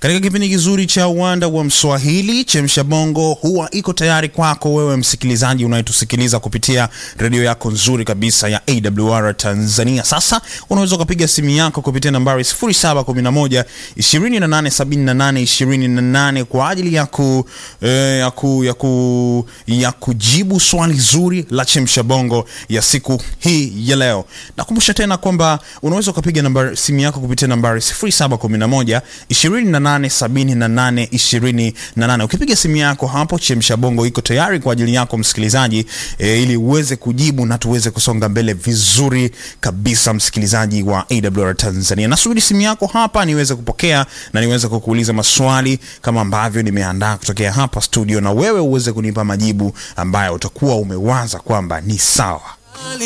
Katika kipindi kizuri cha uwanda wa Mswahili, Chemsha Bongo huwa iko tayari kwako wewe msikilizaji unayetusikiliza kupitia redio yako nzuri kabisa ya AWR Tanzania. Sasa unaweza ukapiga simu yako kupitia nambari 0711 2878 28 kwa ajili ya ku, eh, ya ku, ya ku, ya kujibu swali zuri la Chemsha Bongo ya siku hii ya leo. Nakumbusha tena kwamba unaweza ukapiga nambari simu yako kupitia nambari 0711 2878 28. Ukipiga simu yako hapo, Chemsha Bongo iko tayari kwa ajili yako msikilizaji, e, ili uweze kujibu na tuweze kusonga mbele vizuri kabisa, msikilizaji wa AWR Tanzania. Nasubiri simu yako hapa niweze kupokea na niweze kukuuliza maswali kama ambavyo nimeandaa kutokea hapa studio, na wewe uweze kunipa majibu ambayo utakuwa umewaza kwamba ni sawa.